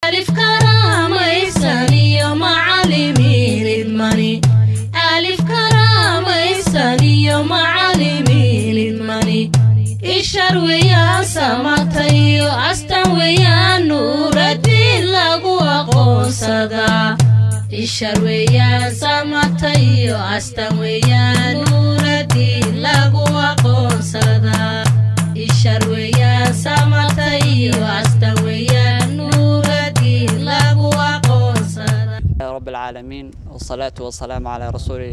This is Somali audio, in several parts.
alif karaamaysan iyo macalimiin idmani alif karaamaysan iyo macalimiin idmani ishar weeyaan samata iyo astan weeyaan nuuradiin lagu aqoonsadaa ishar weeyaan samata iyo astan weeyaan nuuradiin lagu aqoonsadaa ishar weeyaan samata iyo astan weeyaan nuuradiin lagu aqoonsadaa رب العالمين والصلاة والسلام على رسوله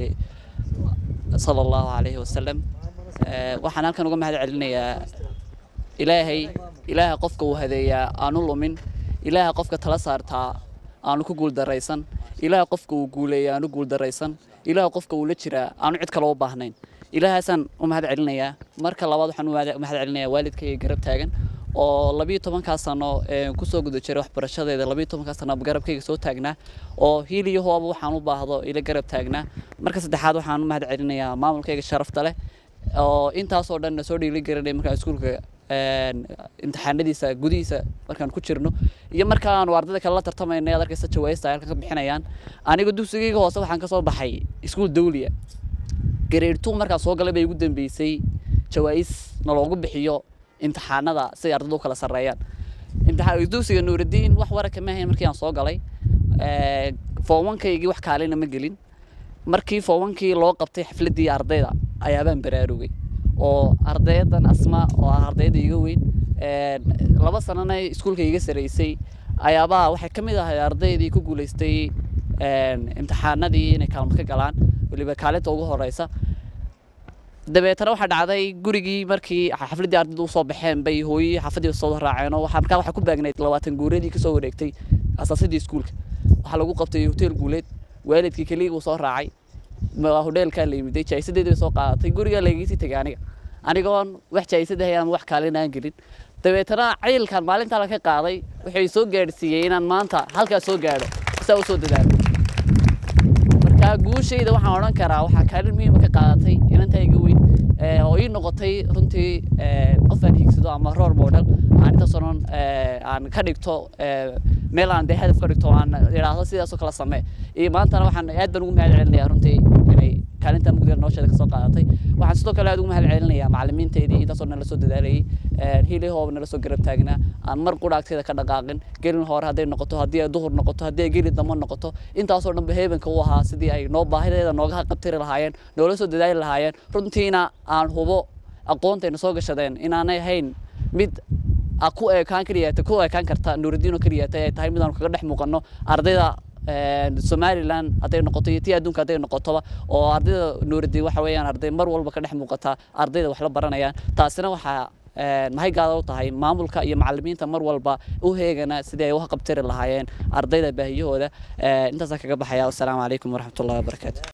صلى الله عليه وسلم آه، waxaan halkan uga mahad celinayaa ilaahay ilaaha qofka uu hadeeyaa aanu lumin ilaaha qofka tala saartaa aanu ku guuldaraysan ilaaha qofka uu guuleeya aanu guuldaraysan ilaaha qofka uu la jiraa aanu cid kale u baahnayn ilaahaasaan u mahad celinayaa marka labaad waxaan u mahad- mahad celinayaa waalidkayga garab taagan oo labiyo tobankaa sano ee kusoo guda jiray waxbarashadeeda labiyo tobankaa sano garabkayga soo taagnaa oo hiil iyo hooba waxaan u baahdo ila garab taagnaa marka saddexaad waxaan u mahad celinayaa maamulkayga sharafta leh oo intaasoo dhan na soo dhiili garanay markaan iskuulka een, imtixaanadiisa gudihiisa markaan ku jirno iyo markaanu ardayda kale la tartamayna ad arkaysa jawaayista ay halkan ka bixinayaan aniga dugsigayga hoose waxaan ka soo baxay iskuul dawliya grade two markaan soo galay bay ugu dambeysay jawaa'is na loogu bixiyo imtixaanada si ay ardaydu u kala sarreeyaan imtixaan dugsiga nuuraddiin wax wararka ma ahayn markii aan soo galay foowankaygii wax kaalina ma gelin markii foowankii loo qabtay xafladdii ardayda ayaabaan baraarugay oo ardaydan asma oo ah ardayda iga weyn een, laba sanana iskuulka iga saraysay ayaabaa waxay ka mid ahay ardaydii ku guulaystay een, imtixaanadii inay kaalmad ka galaan weliba kaalinta ugu horeysa dabeetana waxaa dhacday gurigii markii xafladdii ardaydu usoo baxeen bay hooyii xaafadii soo raaceen oo waxaa markaa waxaa ku baagnayd labaatan guureedii kasoo wareegtay asaasadii iskuulka waxaa lagu qabtay hotel guuleed waalidkii keligii uu soo raacay ma- hodheelkaa la yimiday jaayisadeedii bay soo qaadatay gurigaa lagaysii tegay aniga anigoon wax jaayisada hayaan wax kaalin aan gelin dabeetana cayilkan maalintaa la ka qaaday waxay soo gaadhsiiyey inaan maanta halkaa soo gaadho saa u soo dadaalo marka guushayda waxaan odhan karaa waxaa kaalin muhiima ka qaadatay inantaa iga weyn ee, oo ii noqotay runtii ee, qof aan hiigsado ama role model aan intaas oo dhan ee, aan ka dhigto ee, meel aan dee hadaf ka dhigto oo aan idhaahdo sidaasoo kala samee iyo maantana waxaan aad baan ugu mahad celinayaa runtii inay kaalinta mugdiga nolosheeda kasoo qaadatay waxaan sidoo kale aad ugu mahad celinayaa macalimiinteedii intaasoo nala soo dadaalayay hiilii hooba nala soo garab taagnaa aan mar qudhaagteeda ka dhaqaaqin gelin hore hadday noqoto haddii ay duhur noqoto haddii ay geli damo noqoto intaasoo dhanba heebanka u ahaa sidii ay noo baahideeda nooga qabtiri lahaayeen noola soo dadaali lahaayeen runtiina aan hubo aqoontayna soo gashadeen inaanay ahayn mid a ku eekaan keliyaata ku eekaan karta nuuraddiin oo keliyaata ay tahay mid aanu kaga dhex muuqanno ardayda een, somaliland hadday noqoto iyo tii adduunka hadday noqotoba oo ardayda nuuraddiin waxa weeyaan arday mar walba ka dhex muuqata ardayda wax la baranayaan taasina waxaa een, mahaygaada u tahay maamulka iyo macalimiinta mar walba u heegana sidii ay u qabtiri lahaayeen ardayda baahiyahooda Ee, intaasaan kaga baxaya wassalaamu calaykum waraxmatullahi wabarakaatu